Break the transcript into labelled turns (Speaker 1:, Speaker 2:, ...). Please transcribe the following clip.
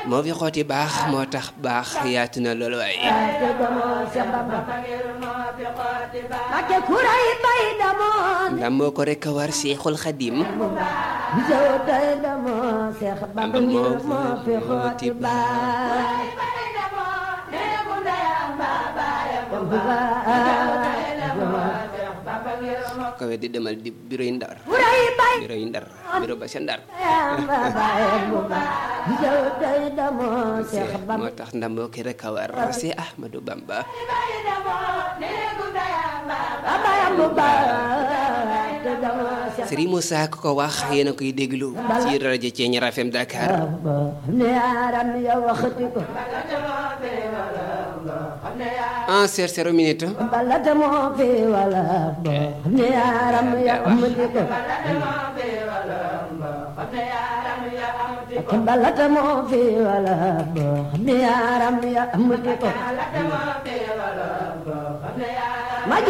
Speaker 1: moo fi xooti baax moo tax baax yaatu na loolu waaye
Speaker 2: te damoo Seex Bamba Mbakke kuray bay damoo
Speaker 1: ndam moo ko rek a war Seexul Xadim
Speaker 2: bisaw tey damoo Seex Bamba ngir moo fi xooti baay
Speaker 1: kawe di demal di bureau yi ndar
Speaker 2: kuray bay
Speaker 1: bureau yi ndar bureau ba sa ndar
Speaker 2: yamba baay bu baax bisaw tey damoo Seex Bamba
Speaker 1: moo tax ndam moo ko rek a war si Ahmadou Bamba
Speaker 2: baayam bu baax te damoo Seex
Speaker 1: Serigne Moussa ku ko wax yéen a koy déglu ci rajo Thiéniere FM Dakar
Speaker 2: Bamba ne aram ya waxati ko
Speaker 1: en cher zéro minute
Speaker 2: bala damoo fi wala bo ne aram ya amati ko bala damoo fi wala bo ne aram ya amati ko